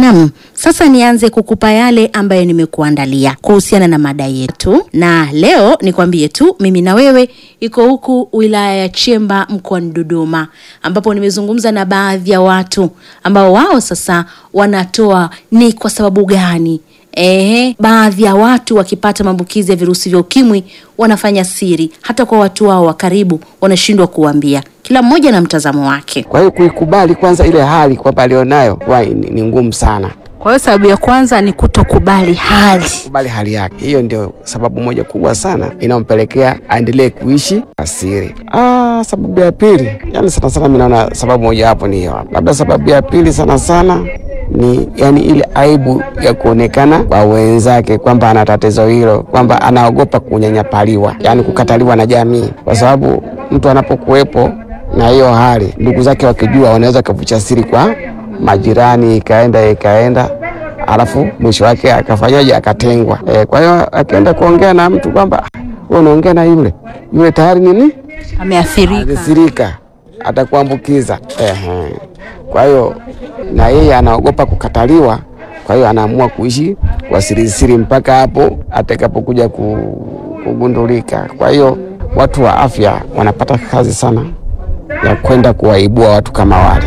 Naam, sasa nianze kukupa yale ambayo nimekuandalia kuhusiana na mada yetu, na leo nikwambie tu mimi na wewe iko huku wilaya ya Chemba mkoani Dodoma, ambapo nimezungumza na baadhi ya watu ambao wao sasa wanatoa ni kwa sababu gani Ehe, baadhi ya watu wakipata maambukizi ya virusi vya ukimwi wanafanya siri, hata kwa watu wao wa karibu wanashindwa kuambia. Kila mmoja na mtazamo wake. Kwa hiyo kuikubali kwanza ile hali kwamba alionayo huwa ni, ni ngumu sana Kwa hiyo sababu ya kwanza ni kutokubali hali. kubali hali yake. Hiyo ndio sababu moja kubwa sana inayompelekea aendelee kuishi asiri. Ah, sababu ya pili, yani sana sana mimi naona sababu moja hapo ni hiyo. Labda sababu ya pili sana sana ni yani ile aibu ya kuonekana kwa wenzake kwamba ana tatizo hilo, kwamba anaogopa kunyanyapaliwa, yani kukataliwa na jamii, kwa sababu mtu anapokuwepo na hiyo hali, ndugu zake wakijua, wanaweza kuficha siri kwa majirani, ikaenda ikaenda alafu mwisho wake akafanyaje? Akatengwa. E, kwa hiyo akienda kuongea na mtu kwamba "Ah, wewe unaongea na yule yule tayari nini Ameathirika. athirika, atakuambukiza. Ehe. Kwa hiyo na yeye anaogopa kukataliwa, kwa hiyo anaamua kuishi kwa sirisiri mpaka hapo atakapokuja ku- kugundulika. Kwa hiyo watu wa afya wanapata kazi sana ya kwenda kuwaibua watu kama wale.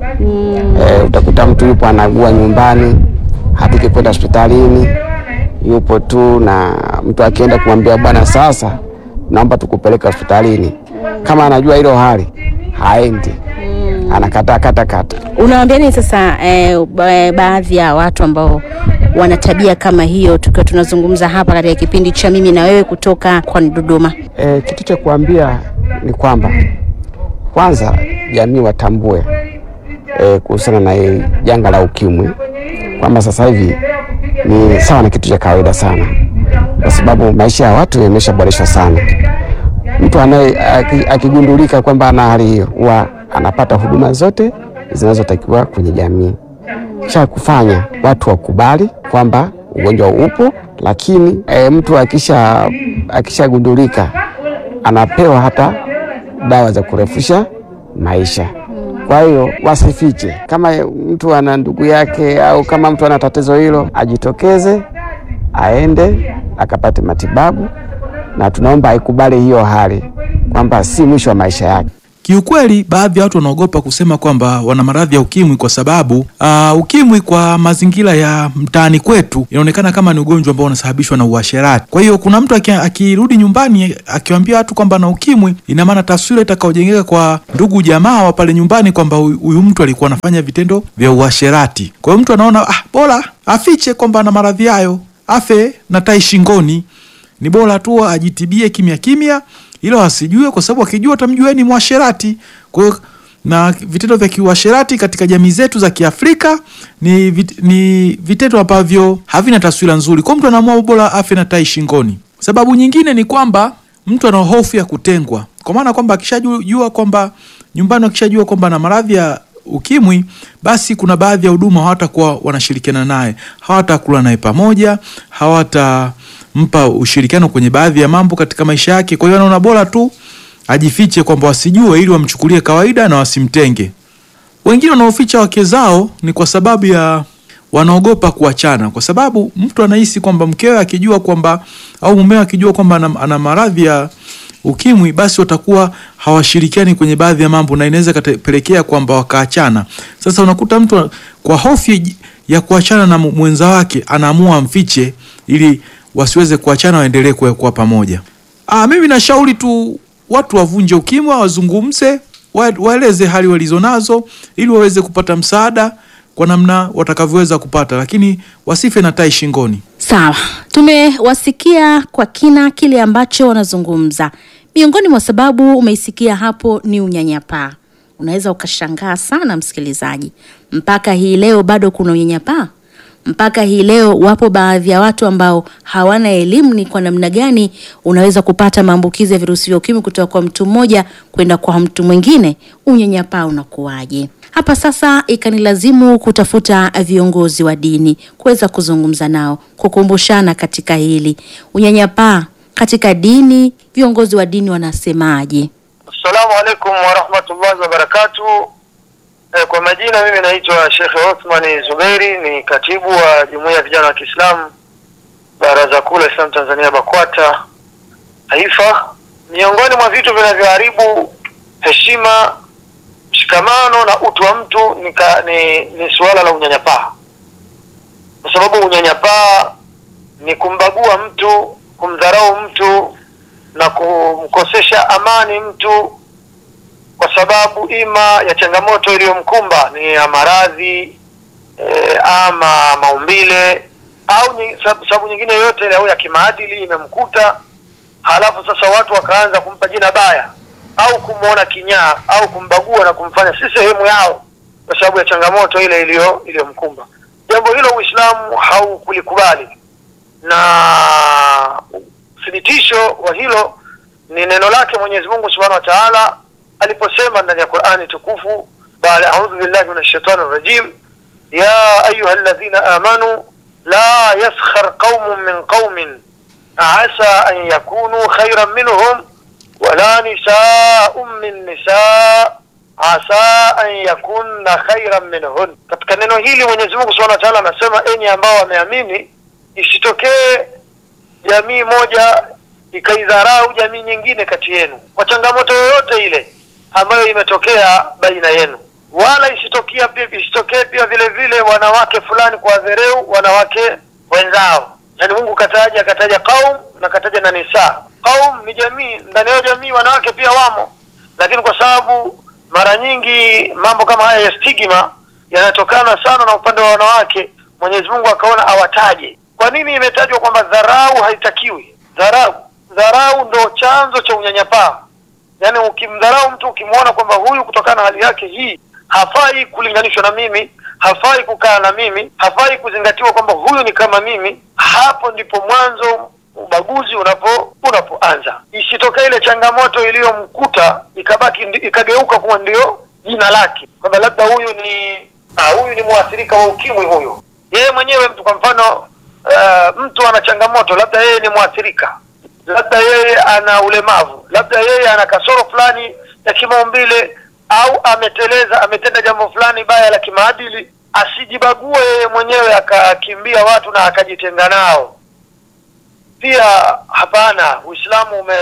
Eh, utakuta mtu yupo anagua nyumbani, hataki kwenda hospitalini, yupo tu na mtu akienda kumwambia bwana, sasa naomba tukupeleke hospitalini, kama anajua hilo hali haendi, anakataa kata kata. Unawaambia nini sasa eh, ba- baadhi ya watu ambao wana tabia kama hiyo, tukiwa tunazungumza hapa katika kipindi cha mimi na wewe kutoka kwani Dodoma? E, kitu cha kuambia ni kwamba kwanza jamii watambue e, kuhusiana na hii janga la ukimwi kwamba sasa hivi ni sawa na kitu cha kawaida sana, kwa sababu maisha ya watu yameshaboreshwa sana. Mtu anaye aki- akigundulika kwamba ana hali hiyo huwa anapata huduma zote zinazotakiwa kwenye jamii. Cha kufanya watu wakubali kwamba ugonjwa upo, lakini e, mtu akisha akishagundulika anapewa hata dawa za kurefusha maisha. Kwa hiyo wasifiche, kama mtu ana ndugu yake au kama mtu ana tatizo hilo, ajitokeze aende akapate matibabu, na tunaomba aikubali hiyo hali kwamba si mwisho wa maisha yake. Kiukweli, baadhi ya watu wanaogopa kusema kwamba wana maradhi ya ukimwi kwa sababu uh, ukimwi kwa mazingira ya mtaani kwetu inaonekana kama ni ugonjwa ambao unasababishwa na uasherati. Kwa hiyo kuna mtu aki- akirudi nyumbani akiwaambia watu kwamba na ukimwi, ina maana taswira itakaojengeka kwa ndugu jamaa wa pale nyumbani kwamba huyu huyu mtu alikuwa anafanya vitendo vya uasherati. Kwa hiyo mtu anaona ah, bora afiche kwamba ana maradhi hayo, afe na tai shingoni ni bora tu ajitibie kimya kimya, ilo asijue, kwa sababu akijua atamjua ni mwasherati. Kwa hiyo na vitendo vya kiuasherati katika jamii zetu za Kiafrika ni, vit, ni vitendo ambavyo havina taswira nzuri. Kwa hiyo mtu anaamua bora afe na tai shingoni. Sababu nyingine ni kwamba mtu ana hofu ya kutengwa, kwa maana kwamba akishajua kwamba nyumbani, akishajua kwamba ana maradhi ya ukimwi basi kuna baadhi ya huduma hawatakuwa wanashirikiana naye, hawatakula naye pamoja, hawatampa ushirikiano kwenye baadhi ya mambo katika maisha yake. Kwa hiyo anaona bora tu ajifiche, kwamba wasijue, ili wamchukulie kawaida na wasimtenge. Wengine wanaoficha wake zao ni kwa sababu ya wanaogopa kuachana, kwa sababu mtu anahisi kwamba mkewe akijua kwamba au mumewe akijua kwamba ana, ana maradhi ya ukimwi basi watakuwa hawashirikiani kwenye baadhi ya mambo na inaweza kapelekea kwamba wakaachana. Sasa unakuta mtu kwa hofu ya kuachana na mwenza wake anaamua amfiche ili wasiweze kuachana, waendelee kuwa kuwa pamoja. Ah, mimi nashauri tu watu wavunje ukimwi, wazungumze, wa- waeleze hali walizonazo ili waweze kupata msaada kwa namna watakavyoweza kupata, lakini wasife na tai shingoni. Sawa, tumewasikia kwa kina kile ambacho wanazungumza. Miongoni mwa sababu umeisikia hapo ni unyanyapaa. Unaweza ukashangaa sana msikilizaji, mpaka hii leo bado kuna unyanyapaa? Mpaka hii leo wapo baadhi ya watu ambao hawana elimu ni kwa namna gani unaweza kupata maambukizi ya virusi vya ukimwi kutoka kwa mtu mmoja kwenda kwa mtu mwingine. Unyanyapaa unakuwaje? Hapa sasa ikanilazimu kutafuta viongozi wa dini kuweza kuzungumza nao, kukumbushana katika hili unyanyapaa katika dini. Viongozi wa dini wanasemaje? Assalamu alaikum warahmatullahi wabarakatuh. Eh, kwa majina mimi naitwa Sheikh Othman Zuberi, ni katibu wa Jumuiya ya Vijana wa Kiislamu Baraza Kuu la Islam Tanzania BAKWATA Taifa. Miongoni mwa vitu vinavyoharibu heshima, mshikamano na utu wa mtu ni, ka, ni, ni suala la unyanyapaa, kwa sababu unyanyapaa ni kumbagua mtu, kumdharau mtu na kumkosesha amani mtu kwa sababu ima ya changamoto iliyomkumba ni ya maradhi e, ama maumbile au ni, sab- sababu nyingine yoyote ile au ya kimaadili imemkuta, halafu sasa watu wakaanza kumpa jina baya au kumwona kinyaa au kumbagua na kumfanya si sehemu yao kwa sababu ya changamoto ile iliyo iliyomkumba. Jambo hilo Uislamu haukulikubali, na uthibitisho wa hilo ni neno lake Mwenyezi Mungu Subhanahu wa Ta'ala aliposema ndani ya Qur'ani tukufu baada a'udhu billahi minash shaitani rajim ya ayuha alladhina amanu la yaskhar qaumun min qaumin asa an yakunu khayran minhum wala nisaa'un min nisaa asa an yakunna khayran minhun. Katika neno hili Mwenyezi Mungu Subhanahu wa Ta'ala anasema, enyi ambao wameamini, isitokee jamii moja ikaidharau jamii nyingine kati yenu kwa changamoto yoyote ile ambayo imetokea baina yenu, wala isitokea pia isitokee pia vile vile wanawake fulani kwa dhereu wanawake wenzao. Yani Mungu kataja akataja qaum na kataja na nisa. Qaum ni jamii, ndani ya jamii wanawake pia wamo, lakini kwa sababu mara nyingi mambo kama haya ya stigma yanatokana sana na upande wa wanawake, Mwenyezi Mungu akaona awataje. Kwa nini imetajwa kwamba dharau haitakiwi? Dharau dharau ndo chanzo cha unyanyapaa. Yaani ukimdharau mtu, ukimwona kwamba huyu kutokana na hali yake hii hafai kulinganishwa na mimi, hafai kukaa na mimi, hafai kuzingatiwa kwamba huyu ni kama mimi, hapo ndipo mwanzo ubaguzi unapo unapoanza. Isitokee ile changamoto iliyomkuta ikabaki ndi- ikageuka kuwa ndio jina lake, kwamba labda huyu ni ah, huyu ni mwathirika wa ukimwi huyu. Yeye mwenyewe mtu kwa mfano uh, mtu ana changamoto, labda yeye ni mwathirika labda yeye ana ulemavu, labda yeye ana kasoro fulani ya kimaumbile, au ameteleza, ametenda jambo fulani baya la kimaadili, asijibague yeye mwenyewe akakimbia watu na akajitenga nao. Pia hapana, Uislamu ume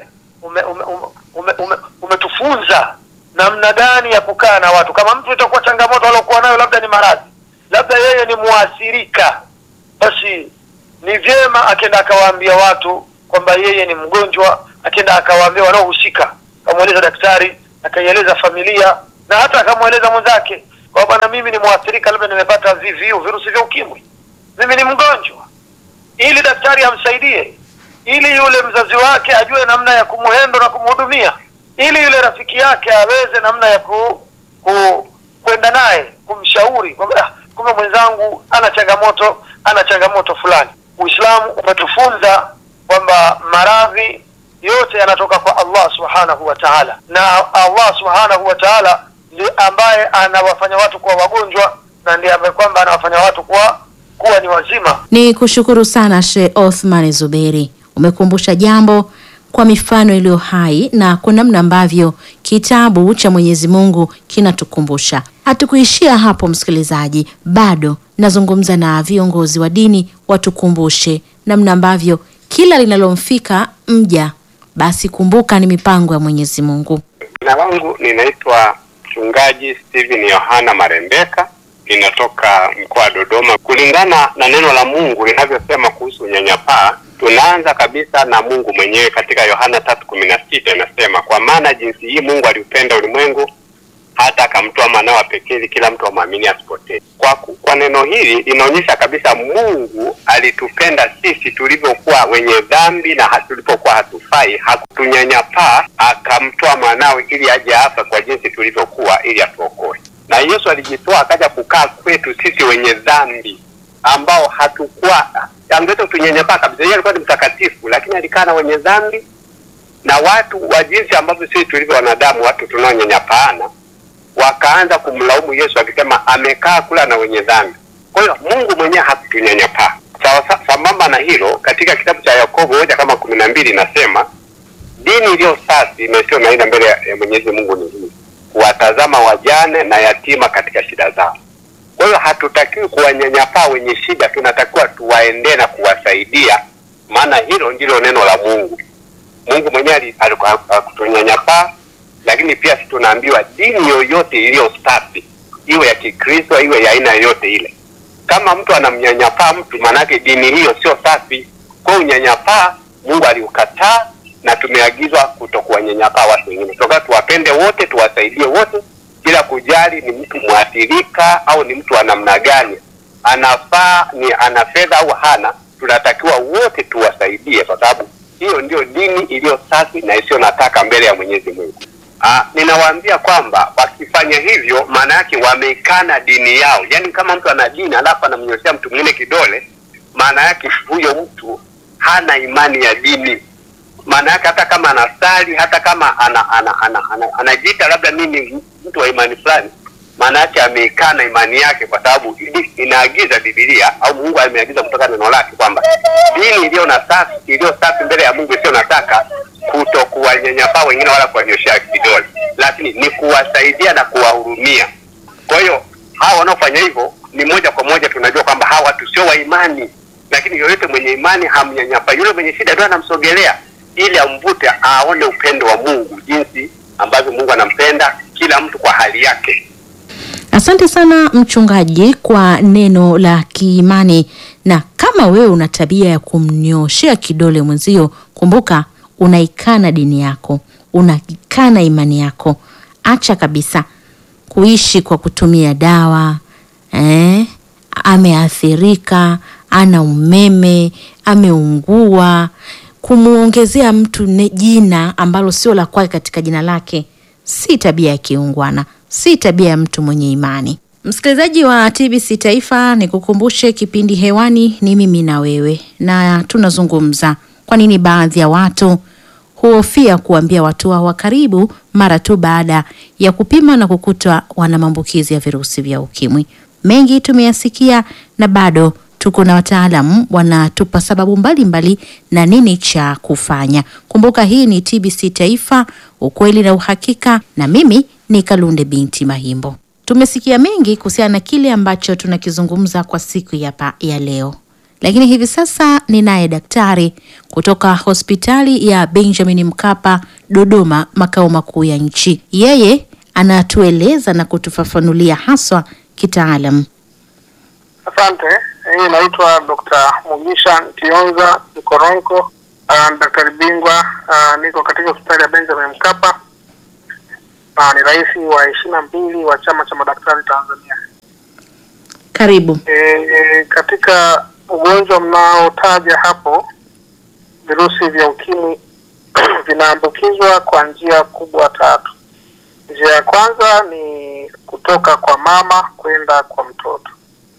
ume ume ume, ume, umetufunza namna gani ya kukaa na watu. Kama mtu itakuwa changamoto aliokuwa nayo labda ni maradhi, labda yeye ni muathirika, basi ni vyema akenda akawaambia watu kwamba yeye ni mgonjwa, akenda akawaambia wanaohusika, akamweleza daktari, akaieleza familia na hata akamweleza mwenzake kwa bwana, mimi ni mwathirika, labda nimepata VVU, virusi vya ukimwi, mimi ni mgonjwa, ili daktari amsaidie, ili yule mzazi wake ajue namna ya kumuhendo na kumhudumia, ili yule rafiki yake aweze namna ya ku, ku kwenda naye kumshauri kwamba "Ah, kumbe mwenzangu ana changamoto, ana changamoto fulani. Uislamu umetufunza kwamba maradhi yote yanatoka kwa Allah subhanahu wa ta'ala, na Allah subhanahu wa ta'ala ndiye ambaye anawafanya watu kuwa wagonjwa na ndiye ambaye kwamba anawafanya watu kuwa kuwa ni wazima. Ni kushukuru sana Sheikh Othman Zuberi, umekumbusha jambo kwa mifano iliyo hai na kwa namna ambavyo kitabu cha Mwenyezi Mungu kinatukumbusha. Hatukuishia hapo, msikilizaji, bado nazungumza na viongozi wa dini watukumbushe namna ambavyo kila linalomfika mja basi kumbuka ni mipango ya Mwenyezi Mungu. Jina langu ninaitwa mchungaji Steven Yohana Marembeka, ninatoka mkoa wa Dodoma. Kulingana na neno la Mungu linavyosema kuhusu unyanyapaa, tunaanza kabisa na Mungu mwenyewe katika Yohana tatu kumi na sita inasema, kwa maana jinsi hii Mungu aliupenda ulimwengu hata akamtoa mwanawe wa pekee ili kila mtu amwamini asipotee. Kwa, ku- kwa neno hili inaonyesha kabisa Mungu alitupenda sisi tulivyokuwa wenye dhambi na ha- tulipokuwa hatufai, hakutunyanyapaa, akamtoa mwanawe ili aje afa kwa jinsi tulivyokuwa ili atuokoe. Na Yesu alijitoa akaja kukaa kwetu sisi wenye dhambi ambao hatukuwa angeweza kutunyanyapaa kabisa. Yeye alikuwa ni mtakatifu, lakini alikaa na wenye dhambi na watu wa jinsi ambavyo sisi tulivyo wanadamu, watu tunaonyanyapaana wakaanza kumlaumu Yesu akisema amekaa kula na wenye dhambi. Kwa hiyo Mungu mwenyewe hakutunyanyapaa. Sawa sa- sambamba na hilo, katika kitabu cha Yakobo moja kama kumi na mbili inasema dini iliyo safi na isiyo na ila mbele ya ya Mwenyezi Mungu ni hii, kuwatazama wajane na yatima katika shida zao. Kwa hiyo hatutakiwi kuwanyanyapaa wenye shida, tunatakiwa tuwaendee na kuwasaidia, maana hilo ndilo neno la Mungu. Mungu mwenyewe ali- aliku- hakutunyanyapaa, lakini pia si tunaambiwa dini yoyote iliyo safi, iwe ya Kikristo iwe ya aina yoyote ile, kama mtu anamnyanyapaa mtu, maanake dini hiyo sio safi. Kwa hiyo unyanyapaa Mungu aliukataa, na tumeagizwa kutokuwanyanyapaa watu wengine, toka tuwapende wote, tuwasaidie wote, bila kujali ni mtu mwathirika au ni mtu wa namna gani, anafaa ni ana fedha au hana, tunatakiwa wote tuwasaidie, kwa sababu hiyo ndio dini iliyo safi na isiyo nataka mbele ya Mwenyezi Mungu. Ah, ninawaambia kwamba wakifanya hivyo, maana yake wameikana dini yao. Yaani kama mtu ana dini alafu anamnyoshea mtu mwingine kidole, maana yake huyo mtu hana imani ya dini. Maana yake hata kama anasali, hata kama ana, ana, ana, ana, anajiita labda mimi mtu wa imani fulani, maana yake ameikana imani yake, kwa sababu ili- inaagiza Biblia au Mungu ameagiza kutoka neno lake kwamba dini iliyo na safi iliyo safi mbele ya Mungu isiyo nataka kuto kuwanyanyapaa wengine wala kuwanyoshea kidole, lakini ni kuwasaidia na kuwahurumia. Kwa hiyo hawa wanaofanya hivyo ni moja kwa moja tunajua kwamba hawa watu sio wa imani, lakini yoyote mwenye imani hamnyanyapa. Yule mwenye shida ndio anamsogelea ili amvute aone upendo wa Mungu, jinsi ambavyo Mungu anampenda kila mtu kwa hali yake. Asante sana mchungaji kwa neno la kiimani. Na kama wewe una tabia ya kumnyoshea kidole mwenzio, kumbuka unaikana dini yako, unaikana imani yako. Acha kabisa kuishi kwa kutumia dawa eh, ameathirika, ana umeme, ameungua, kumwongezea mtu ne jina ambalo sio la kwake katika jina lake si tabia ya kiungwana, si tabia ya mtu mwenye imani. Msikilizaji wa TBC Taifa, nikukumbushe kipindi hewani ni mimi na wewe, na tunazungumza kwa nini baadhi ya watu huhofia kuambia watu wao wa karibu mara tu baada ya kupima na kukutwa wana maambukizi ya virusi vya ukimwi. Mengi tumeyasikia na bado tuko na wataalamu wanatupa sababu mbalimbali mbali na nini cha kufanya. Kumbuka hii ni TBC Taifa, ukweli na uhakika, na mimi ni Kalunde binti Mahimbo. Tumesikia mengi kuhusiana na kile ambacho tunakizungumza kwa siku ya, pa, ya leo, lakini hivi sasa ninaye daktari kutoka hospitali ya Benjamin Mkapa Dodoma, makao makuu ya nchi. Yeye anatueleza na kutufafanulia haswa kitaalam. Asante. Hii naitwa Dr. Mugisha Ntionza Mkoronko, uh, daktari bingwa uh, niko katika hospitali ya Benjamin Mkapa na ni rais wa ishirini na mbili wa chama cha madaktari Tanzania. Karibu. E, e, katika ugonjwa mnaotaja hapo, virusi vya ukimwi vinaambukizwa kwa njia kubwa tatu. Njia ya kwanza ni kutoka kwa mama kwenda kwa mtoto.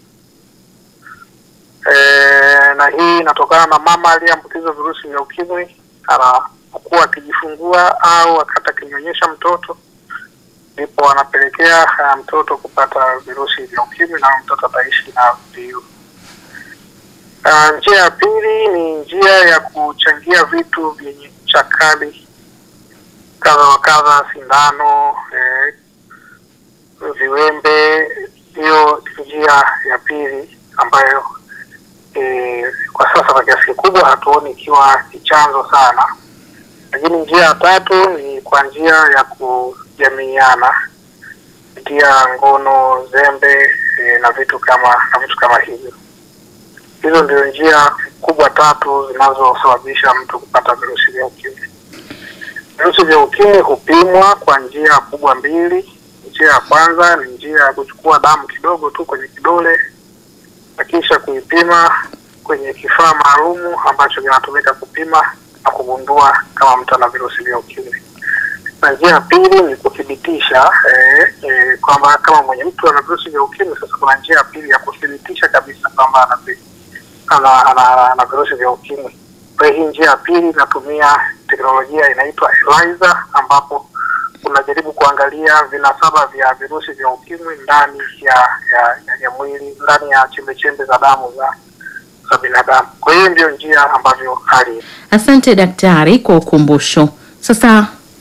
E, na hii inatokana na mama aliyeambukizwa virusi vya ukimwi anapokuwa akijifungua au wakati akinyonyesha mtoto, ndipo anapelekea uh, mtoto kupata virusi vya ukimwi na mtoto ataishi na VVU. Uh, njia ya pili ni njia ya kuchangia vitu vyenye ncha kali kadha wa kadha, sindano, eh, viwembe. Hiyo njia ya pili ambayo e, kwa sasa kwa kiasi kikubwa hatuoni ikiwa ni chanzo sana, lakini njia ya tatu ni kwa njia ya kujamiiana kupitia ngono, zembe e, na vitu kama na vitu kama hivyo. Hizo ndio njia kubwa tatu zinazosababisha mtu kupata virusi vya ukimwi. Virusi vya ukimwi hupimwa kwa njia kubwa mbili. Njia ya kwanza ni njia ya kuchukua damu kidogo tu kwenye kidole na kisha kuipima kwenye kifaa maalumu ambacho kinatumika kupima na kugundua kama mtu ana virusi vya ukimwi. Na njia ya pili ni kuthibitisha eh, eh, kwamba kama mwenye mtu ana virusi vya ukimwi. Sasa kuna njia ya pili ya kuthibitisha kabisa kwamba ana, vi- ana, ana, ana virusi vya ukimwi. Kwa hiyo hii njia ya pili inatumia teknolojia inaitwa ELISA ambapo unajaribu kuangalia vinasaba vya virusi vya ukimwi ndani ya ya, ya, ya mwili ndani ya chembe chembe za damu za za binadamu. Kwa hiyo ndio njia ambavyo hali Asante daktari kwa ukumbusho. Sasa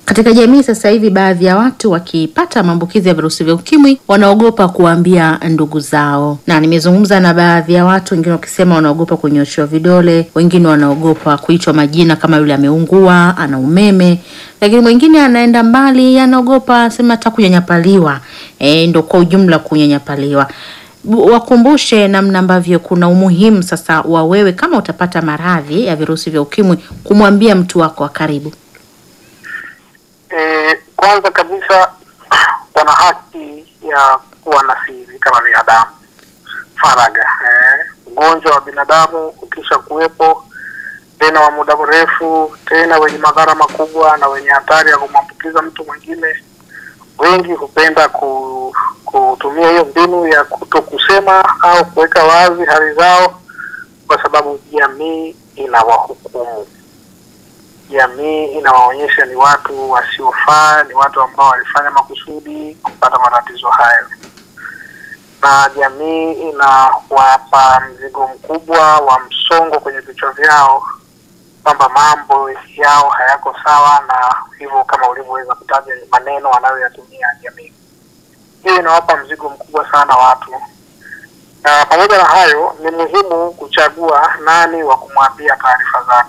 Katika jamii sasa hivi, baadhi ya watu wakipata maambukizi ya virusi vya ukimwi wanaogopa kuwaambia ndugu zao, na nimezungumza na baadhi ya watu, wengine wakisema wanaogopa kunyoshewa vidole, wengine wanaogopa kuitwa majina kama yule ameungua, ana umeme, lakini mwingine anaenda mbali, anaogopa sema hata kunyanyapaliwa. E, ndo kwa ujumla kunyanyapaliwa. Bu- Wakumbushe namna ambavyo kuna umuhimu sasa wa wewe kama utapata maradhi ya virusi vya ukimwi kumwambia mtu wako wa karibu. E, kwanza kabisa wana haki ya kuwa na siri kama binadamu, faraga. Eh, ugonjwa wa binadamu ukisha kuwepo tena wa muda mrefu, tena wenye madhara makubwa na wenye hatari ya kumwambukiza mtu mwingine, wengi hupenda ku, kutumia hiyo mbinu ya kuto kusema au kuweka wazi hali zao, kwa sababu jamii inawahukumu jamii inawaonyesha ni watu wasiofaa, ni watu ambao walifanya makusudi kupata matatizo hayo, na jamii inawapa mzigo mkubwa wa msongo kwenye vichwa vyao kwamba mambo yao hayako sawa, na hivyo kama ulivyoweza kutaja maneno wanayoyatumia jamii, hiyo inawapa mzigo mkubwa sana watu. Na pamoja na hayo, ni muhimu kuchagua nani wa kumwambia taarifa zako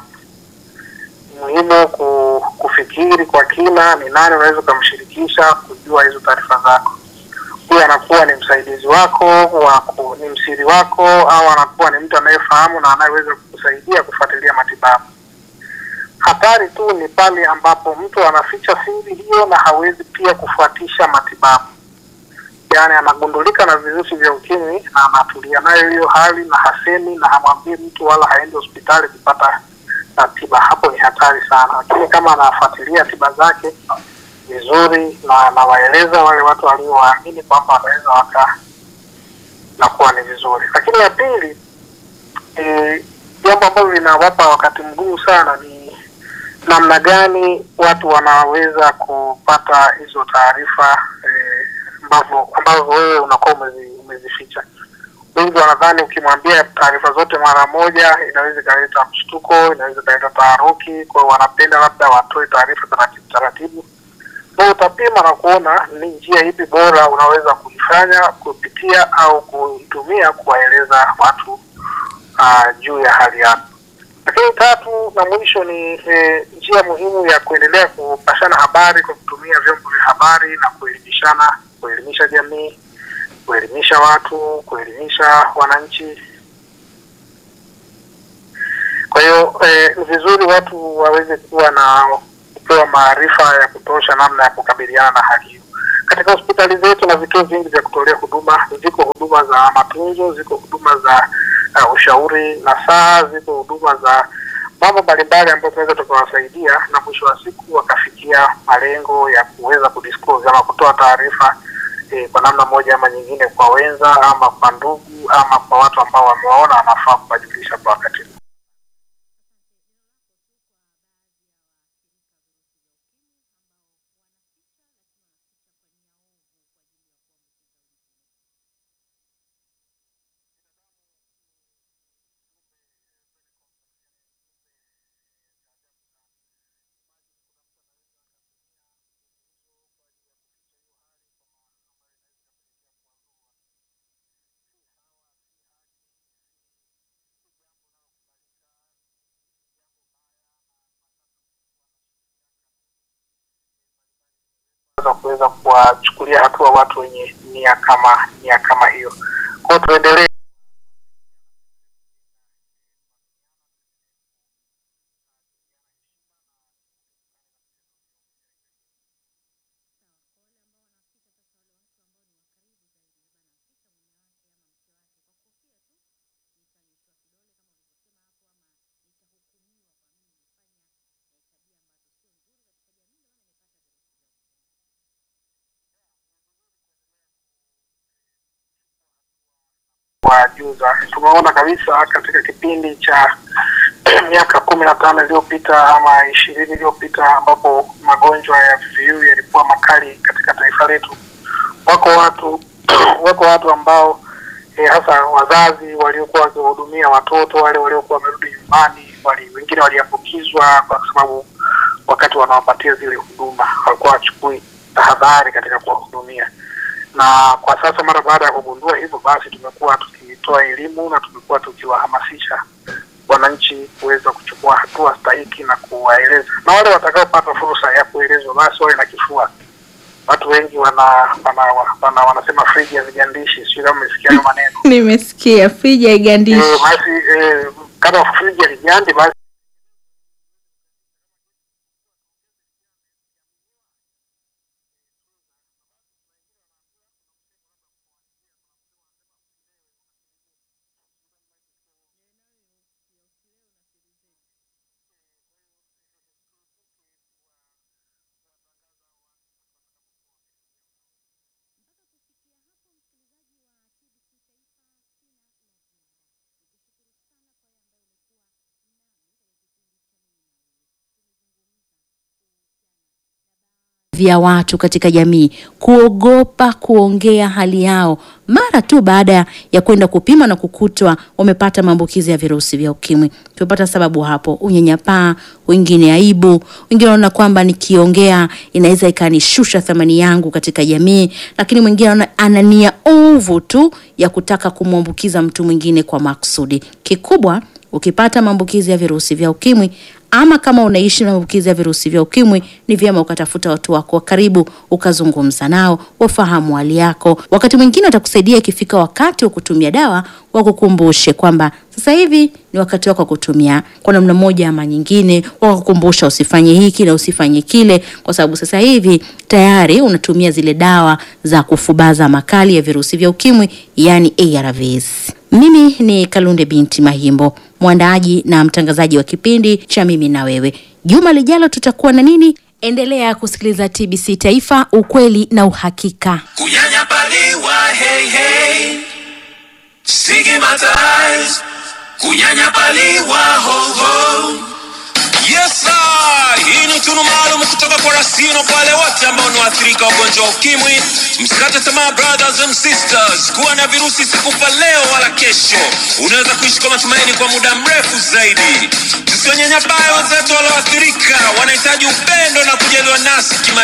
muhimu ku, kufikiri kwa kina ni nani unaweza ukamshirikisha kujua hizo taarifa zako. Huyu anakuwa ni msaidizi wako wa ku, ni msiri wako au anakuwa ni mtu anayefahamu na anayeweza kukusaidia kufuatilia matibabu. Hatari tu ni pale ambapo mtu anaficha siri hiyo na hawezi pia kufuatisha matibabu, yaani anagundulika na virusi vya ukimwi na anatulia nayo hiyo hali na hasemi na hamwambii mtu wala haendi hospitali kupata na tiba, hapo ni hatari sana. Lakini kama anafuatilia tiba zake vizuri na anawaeleza wale watu waliowaamini kwamba wanaweza waka na kuwa ni vizuri. Lakini ya pili, eh, jambo ambalo linawapa wakati mgumu sana ni namna gani watu wanaweza kupata hizo taarifa eh, ambavyo ambazo wewe unakuwa umezi, umezificha wengi wanadhani ukimwambia taarifa zote mara moja inaweza ikaleta mshtuko, inaweza ikaleta taharuki. Kwa hiyo wanapenda labda watoe taarifa taratibu taratibu, na utapima na kuona ni njia ipi bora unaweza kuifanya kupitia au kuitumia kuwaeleza watu uh, juu ya hali yako. Lakini tatu na mwisho ni eh, njia muhimu ya kuendelea kupashana habari kwa kutumia vyombo vya habari na kuelimishana, kuelimisha jamii kuelimisha watu, kuelimisha wananchi. Kwa hiyo eh, ni vizuri watu waweze kuwa na kupewa maarifa ya kutosha namna ya kukabiliana na hali hiyo. Katika hospitali zetu na vituo vingi vya kutolea huduma, ziko huduma za matunzo, ziko huduma za uh, ushauri na saa, ziko huduma za mambo mbalimbali ambayo tunaweza tukawasaidia, na mwisho wa siku wakafikia malengo ya kuweza kudisclose ama kutoa taarifa eh, kwa namna moja ama nyingine kwa wenza ama kwa ndugu ama kwa watu ambao wamewaona wanafaa kuwajulisha kwa wakati huu. za kuweza kuwachukulia hatua watu wenye nia kama nia kama hiyo. Kwa hiyo tuendelee kuwajuza. Tumeona kabisa katika kipindi cha miaka kumi na tano iliyopita ama ishirini iliyopita ambapo magonjwa ya VVU yalikuwa makali katika taifa letu, wako watu wako watu ambao eh, hasa wazazi waliokuwa wakiwahudumia watoto wale waliokuwa wamerudi nyumbani, wali, wengine waliambukizwa kwa sababu wakati wanawapatia zile huduma, walikuwa wachukui tahadhari katika kuwahudumia. Na kwa sasa mara baada ya kugundua hivyo, basi tumekuwa tukitoa elimu na tumekuwa tukiwahamasisha wananchi kuweza kuchukua hatua stahiki na kuwaeleza, na wale watakaopata fursa ya kuelezwa basi wawe na kifua. Watu wengi wana, wana, wana, wanasema friji hazigandishi, sio kama umesikia hayo maneno Nimesikia friji haigandishi. Eh, basi eh, kama friji haligandi basi vya watu katika jamii kuogopa kuongea hali yao mara tu baada ya kwenda kupima na kukutwa wamepata maambukizi ya virusi vya ukimwi. Tumepata sababu hapo, unyanyapaa, wengine aibu, wengine wanaona kwamba nikiongea inaweza ikanishusha thamani yangu katika jamii, lakini mwingine anaona ana nia ovu tu ya kutaka kumwambukiza mtu mwingine kwa makusudi. Kikubwa ukipata maambukizi ya virusi vya ukimwi ama kama unaishi na maambukizi ya virusi vya ukimwi, ni vyema ukatafuta watu wako wa karibu, ukazungumza nao, wafahamu hali yako. Wakati mwingine watakusaidia ikifika wakati wa kutumia dawa, wakukumbushe kwamba sasa hivi ni wakati wako wa kutumia kwa namna moja ama nyingine, wakakukumbusha usifanye hiki na usifanye kile, kwa sababu sasa hivi tayari unatumia zile dawa za kufubaza makali ya virusi vya ukimwi, yani ARVs. Mimi ni Kalunde binti Mahimbo, mwandaaji na mtangazaji wa kipindi cha Mimi na Wewe. Juma lijalo tutakuwa na nini? Endelea kusikiliza TBC Taifa, ukweli na uhakika. kunyanyapaliwa hey, hey. stigmatized kunyanyapaliwa ho, ho. Yes, sir. Hii ni tunu maalum kutoka kwa Rasino kwa wale wote ambao ni waathirika wa ugonjwa wa ukimwi. Msikate tamaa brothers and sisters, kuwa na virusi sikufa leo wala kesho. Unaweza kuishi kwa matumaini kwa muda mrefu zaidi. Tusiwanyanyapae wenzetu walioathirika, wanahitaji upendo na kujaliwa nasi kima